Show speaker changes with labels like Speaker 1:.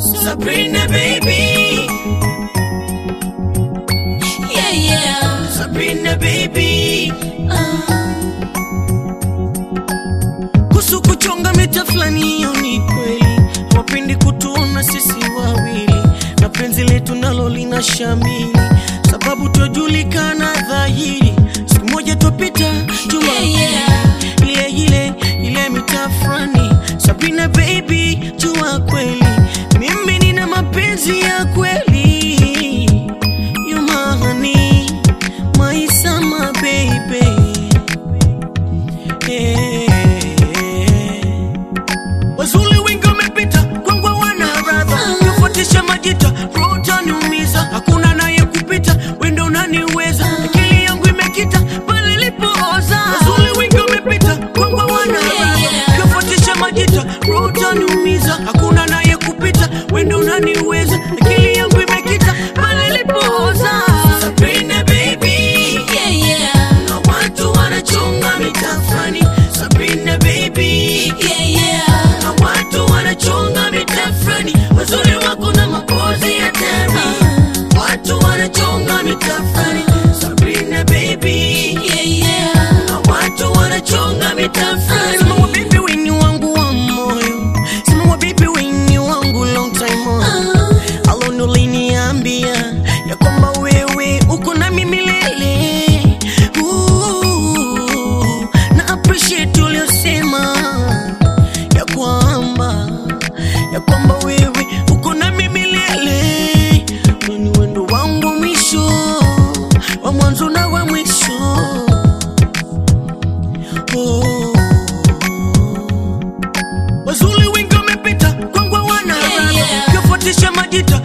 Speaker 1: Sabrina baby,
Speaker 2: Yeah, yeah.
Speaker 1: Sabrina baby.
Speaker 2: Uh,
Speaker 1: Kuhusu kuchonga mita fulani, hiyo ni kweli. Hawapendi kutuona sisi wawili, na penzi letu nalo lina shamili, sababu twajulikana dhahiri. Siku moja twapita jua
Speaker 2: Yeah, yeah.
Speaker 1: ile ile ile mita fulani. Sabrina baby, jua kweli mimi nina mapenzi ya kweli. You my honey, my summer baby. Wazuli wengi wamepita kwangu wana radha kufuatisha majita roho utaniumiza hakuna naye kupita wendo unaniweza akili yangu imekita pale ilipooza Wazuli wengi wamepita kwangu wana radha kufuatisha majita roho utaniumiza hakuna naye kupita wendo unaniweza akili yangu imekita pale ilipooza Sabrina baby
Speaker 2: yeah, yeah.
Speaker 1: na watu wanachonga mitafani Sabrina baby
Speaker 2: Yeah, yeah.
Speaker 1: na watu wanachonga mitafani wazuri wako na mapozi ya tani watu wanachonga mitafani Sabrina baby
Speaker 2: Yeah, yeah.
Speaker 1: na watu wanachonga mitafani sema wa baby wenye wangu wa moyo sema wa baby wenye wangu long time on
Speaker 2: Uh,
Speaker 1: alone uliniambia ya kwamba wewe uko nami milele Ooh, na appreciate uliosema ya kwamba ya kwamba wewe uko nami milele ni wendo wangu wa mwisho wa mwanzo na wa mwisho oh. Wazuli wengi wamepita kwangu wana
Speaker 2: Yeah,
Speaker 1: radha
Speaker 2: yeah.
Speaker 1: kufuatisha majita